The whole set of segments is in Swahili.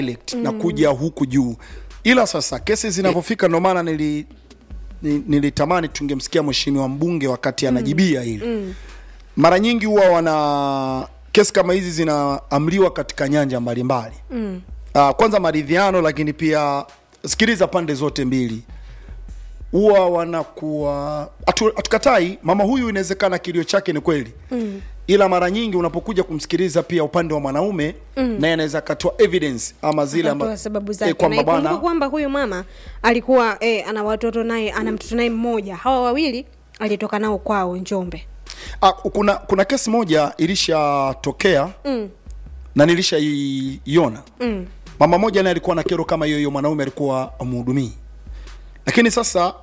direct na kuja huku juu ila sasa kesi zinavyofika ndo maana nili ni- nilitamani tungemsikia mheshimiwa mbunge wakati anajibia hili mara nyingi huwa wana kesi kama hizi zinaamliwa katika nyanja mbalimbali mm. uh, kwanza maridhiano lakini pia sikiliza pande zote mbili huwa wanakuwa hatu- hatukatai mama huyu inawezekana kilio chake ni kweli mm. ila mara nyingi unapokuja kumsikiliza pia upande wa mwanaume mm. naye anaweza akatoa evidence ama zile Akatoa amba- sababu eh, zake kwamba na ikumbuke bwana kwamba huyu mama alikuwa eh, ana watoto naye ana mtoto naye mmoja hawa wawili alitoka nao kwao njombe Ah, kuna kuna kesi moja ilishatokea mm. na nilishaiona mm. mama moja naye alikuwa na kero kama hiyo hiyo mwanaume alikuwa amhudumii lakini sasa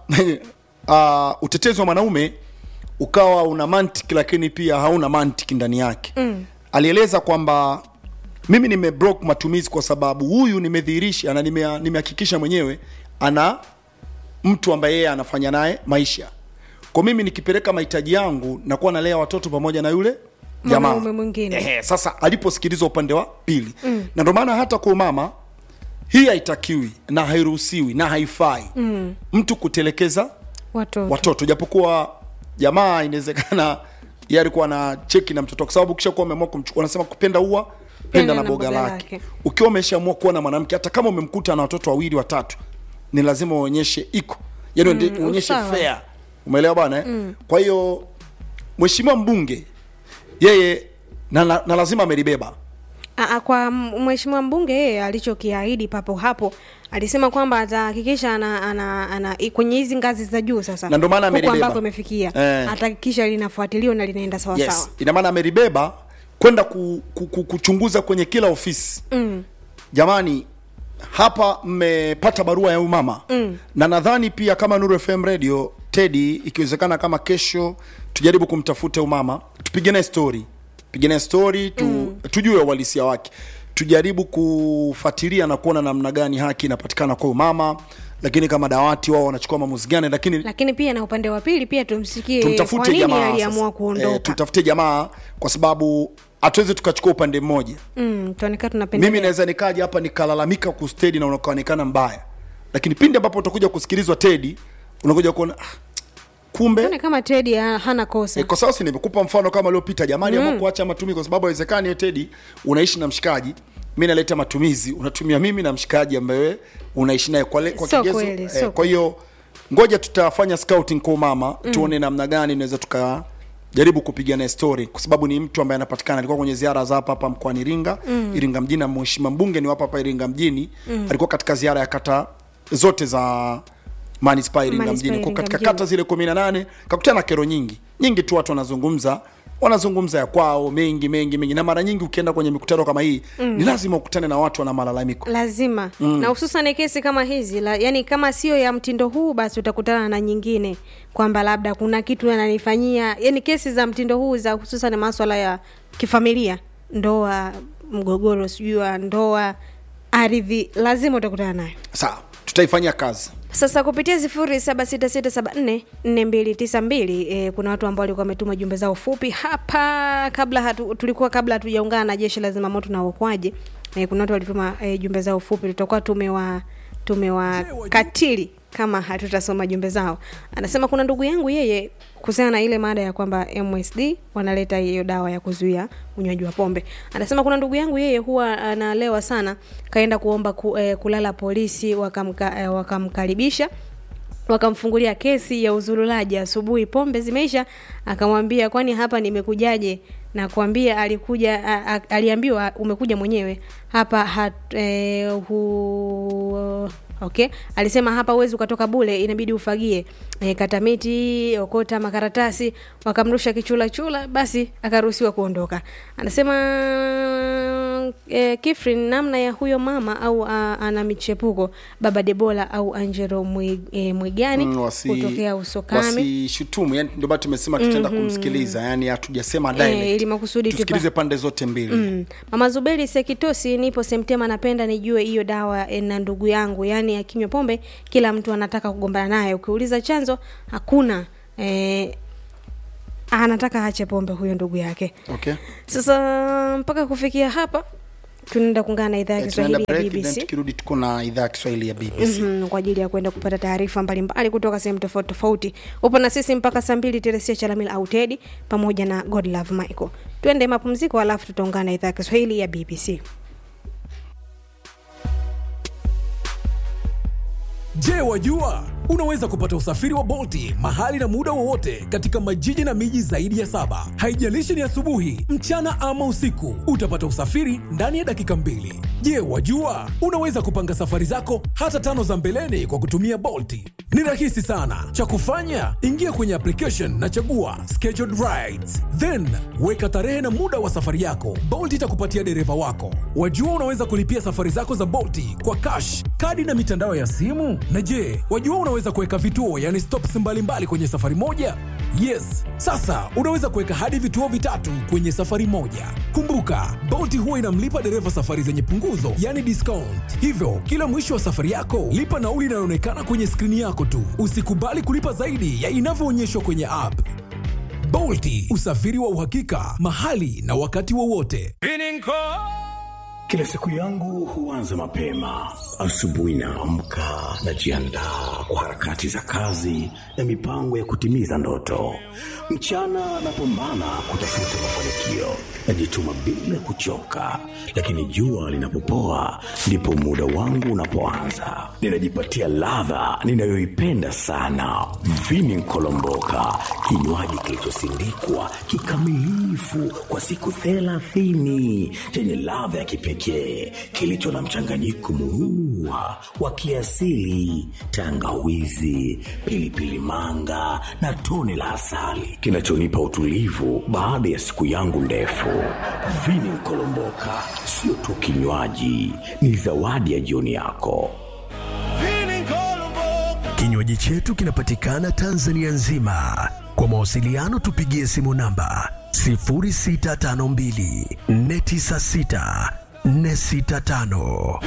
uh, utetezi wa mwanaume ukawa una mantiki lakini pia hauna mantiki ndani yake mm. alieleza kwamba mimi nimeblock matumizi kwa sababu huyu nimedhihirisha na nime- nimehakikisha mwenyewe ana mtu ambaye yeye anafanya naye maisha kwa mimi nikipeleka mahitaji yangu nakuwa nalea watoto pamoja na yule jamaa Mwanaume mwingine. Ehe, sasa aliposikilizwa upande wa pili mm. na ndio maana hata kwa mama hii haitakiwi na hairuhusiwi na haifai mm. mtu kutelekeza watoto watoto japokuwa jamaa inawezekana yeye alikuwa na cheki na mtoto kwa sababu kisha kuwa umeamua kumchukua wanasema kupenda ua penda na boga lake lake. ukiwa umeshaamua kuwa na mwanamke hata kama umemkuta na watoto wawili watatu ni lazima uonyeshe iko yani mm, uonyeshe usawa. fair umeelewa bwana eh? mm. kwa hiyo mheshimiwa mbunge yeye na, na, na lazima amelibeba Aa, kwa m- mheshimiwa mbunge yeye alichokiahidi papo hapo alisema kwamba atahakikisha ana, ana, ana, i- kwenye hizi ngazi za juu sasa Na ndio maana huko amelibeba. ambako imefikia Eh. atahakikisha linafuatiliwa na linaenda sawa sawa yes ina maana amelibeba kwenda ku, ku, ku, kuchunguza kwenye kila ofisi mm. jamani hapa mmepata barua ya huyu mama mm. na nadhani pia kama Nuru FM radio Teddy, ikiwezekana kama kesho tujaribu kumtafuta huyu mama tupige naye story pige naye story tu, mm. tujue uhalisia wake tujaribu kufuatilia na kuona namna gani haki inapatikana kwa huyu mama lakini kama dawati wao wanachukua maamuzi gani lakini lakini pia na upande wa pili pia tumsikie kwa tumtafute nini jamaa aliamua sasa. kuondoka Eh, tumtafute jamaa kwa sababu hatuwezi tukachukua upande mmoja mm, tuonekana tunapendelea mimi naweza nikaja hapa nikalalamika kuhusu Tedi na ukaonekana mbaya lakini pindi ambapo utakuja kusikilizwa Tedi unakuja kuona ah, kumbe Tuone kama Teddy ha- hana kosa E, kwa sababu si nimekupa mfano kama uliopita jamani mm. kuacha matumizi kwa sababu haiwezekani Tedi unaishi na mshikaji mi naleta matumizi unatumia mimi na mshikaji ambaye wewe unaishi naye kwa, le- kwa Sio kigezo kweli, eh, sio kwa hiyo ngoja tutafanya scouting kwa mama mm. tuone namna gani inaweza tuka jaribu kupiga naye story kwa sababu ni mtu ambaye anapatikana alikuwa kwenye ziara za hapa hapa mkoani Iringa mm. Iringa mjini na mheshimiwa mbunge ni hapa hapa Iringa mjini mm. alikuwa katika ziara ya kata zote za manispaa Iringa Manispaa mjini kwa Iringa katika mjini. kata zile kumi na nane kakutana na kero nyingi nyingi tu watu wanazungumza wanazungumza ya kwao mengi mengi mengi na mara nyingi ukienda kwenye mikutano kama hii mm. ni lazima ukutane na watu wana malalamiko lazima mm. na hususan kesi kama hizi la, yani kama sio ya mtindo huu basi utakutana na nyingine kwamba labda kuna kitu ananifanyia yani kesi za mtindo huu za hususan maswala ya kifamilia ndoa mgogoro sijui wa ndoa ardhi lazima utakutana nayo sawa tutaifanyia kazi sasa kupitia sifuri saba sita sita saba nne nne mbili tisa mbili e, kuna watu ambao walikuwa wametuma jumbe zao fupi hapa kabla hatu, tulikuwa kabla hatujaungana na jeshi la zimamoto na uokoaji e, kuna watu walituma e, jumbe zao fupi tutakuwa tumewa tumewakatili kama hatutasoma jumbe zao anasema kuna ndugu yangu yeye kuhusiana na ile mada ya kwamba msd wanaleta hiyo dawa ya kuzuia unywaji wa pombe anasema kuna ndugu yangu yeye huwa analewa sana kaenda kuomba ku, eh, kulala polisi wakamka, eh, wakamkaribisha wakamfungulia kesi ya uzurulaji asubuhi pombe zimeisha akamwambia kwani hapa nimekujaje na kuambia alikuja a, a, aliambiwa umekuja mwenyewe hapa hat, eh, hu, okay alisema hapa uwezi ukatoka bule inabidi ufagie e, kata miti okota makaratasi wakamrusha kichula chula basi akaruhusiwa kuondoka anasema e, kifrin namna ya huyo mama au a, ana michepuko baba debola au angelo Mwi- e, mwigani Mm, wasi- kutokea usokami wasishutumu yani ndio maana tumesema tutaenda kumsikiliza yani hatujasema Eh, direct ili makusudi tupa- tusikilize pande zote mbili Mm. Mama Zuberi Sekitosi, nipo Semtema, napenda nijue hiyo dawa eh, na ndugu yangu, yaani akinywa pombe kila mtu anataka kugombana naye. Ukiuliza chanzo hakuna eh, anataka aache pombe huyo ndugu yake. okay Sasa mpaka kufikia hapa tunaenda kuungana na idhaa ya Eh, tunaenda kiswahili ya break, then bbc tukirudi tuko na idhaa ya kiswahili ya bbc Mhm, kwa ajili ya kwenda kupata taarifa mbalimbali kutoka sehemu tofauti tofauti upo na sisi mpaka saa mbili teresia chalamil au tedi pamoja na godlove michael tuende mapumziko alafu tutaungana na idhaa ya kiswahili ya bbc Je, wajua unaweza kupata usafiri wa Bolti mahali na muda wowote katika majiji na miji zaidi ya saba. Haijalishi ni asubuhi, mchana ama usiku, utapata usafiri ndani ya dakika mbili. Je, wajua unaweza kupanga safari zako hata tano za mbeleni kwa kutumia Bolti? Ni rahisi sana. Cha kufanya, ingia kwenye application na chagua scheduled rides, then weka tarehe na muda wa safari yako. Bolt itakupatia dereva wako. Wajua unaweza kulipia safari zako za Bolti kwa cash, kadi na mitandao ya simu. Na je, wajua unaweza kuweka vituo, yani stops mbalimbali kwenye safari moja? Yes, sasa unaweza kuweka hadi vituo vitatu kwenye safari moja. Kumbuka, Bolt huwa inamlipa dereva safari zenye punguzo, yani discount. Hivyo, kila mwisho wa safari yako, lipa nauli inayoonekana kwenye skrini yako tu. Usikubali kulipa zaidi ya inavyoonyeshwa kwenye app. Bolti, usafiri wa uhakika mahali na wakati wowote. Kila siku yangu huanza mapema. Asubuhi naamka, najiandaa kwa harakati za kazi na mipango ya kutimiza ndoto. Mchana napambana kutafuta mafanikio, najituma bila kuchoka, lakini jua linapopoa ndipo muda wangu unapoanza. Ninajipatia ladha ninayoipenda sana, vini nkolomboka, kinywaji kilichosindikwa kikamilifu kwa siku thelathini chenye ladha ya kipekee kilicho na mchanganyiko murua wa kiasili, tangawizi, pilipili manga na tone la asali kinachonipa utulivu baada ya siku yangu ndefu. Vini Nkolomboka sio tu kinywaji, ni zawadi ya jioni yako. Kinywaji chetu kinapatikana Tanzania nzima. Kwa mawasiliano tupigie simu namba 0652 496 465.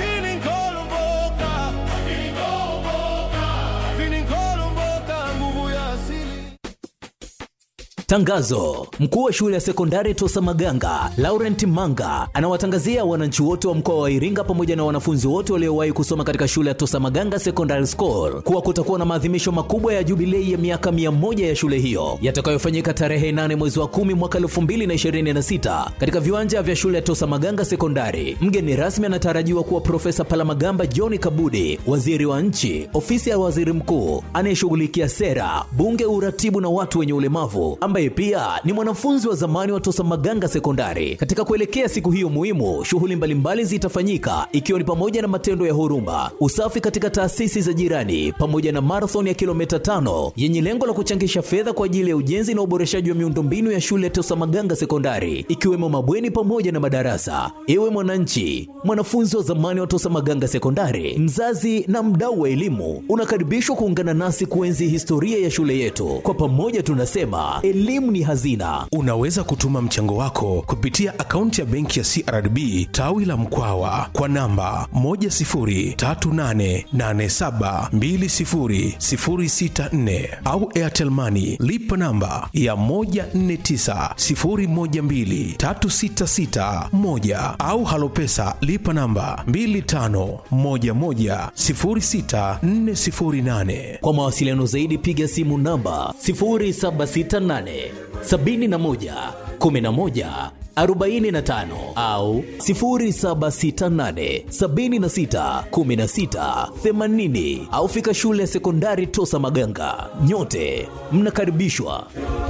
Tangazo: mkuu wa shule ya sekondari Tosa Maganga Laurent Manga anawatangazia wananchi wote wa mkoa wa Iringa pamoja na wanafunzi wote waliowahi kusoma katika shule ya Tosa Maganga Secondary School kuwa kutakuwa na maadhimisho makubwa ya jubilei ya miaka mia moja ya shule hiyo yatakayofanyika tarehe 8 mwezi wa 10 mwaka 2026 katika viwanja vya shule ya Tosa Maganga Sekondari. Mgeni rasmi anatarajiwa kuwa Profesa Palamagamba John Kabudi, waziri wa nchi, ofisi ya waziri mkuu anayeshughulikia sera, bunge, uratibu na watu wenye ulemavu ambaye pia ni mwanafunzi wa zamani wa Tosa Maganga Sekondari. Katika kuelekea siku hiyo muhimu, shughuli mbalimbali zitafanyika ikiwa ni pamoja na matendo ya huruma, usafi katika taasisi za jirani, pamoja na marathon ya kilomita tano yenye lengo la kuchangisha fedha kwa ajili ya ujenzi na uboreshaji wa miundombinu ya shule ya Tosa Maganga Sekondari, ikiwemo mabweni pamoja na madarasa. Ewe mwananchi, mwanafunzi wa zamani wa Tosa Maganga Sekondari, mzazi na mdau wa elimu, unakaribishwa kuungana nasi kuenzi historia ya shule yetu. Kwa pamoja tunasema elimu ni hazina. Unaweza kutuma mchango wako kupitia akaunti ya benki ya CRDB tawi la Mkwawa kwa namba 10388720064 au Airtel Money lipa namba ya 1490123661 au Halopesa lipa namba 25110648. Kwa mawasiliano zaidi piga simu namba 0768 71 11 45 au 0768 76 16 80 au fika shule ya sekondari Tosa Maganga. Nyote mnakaribishwa.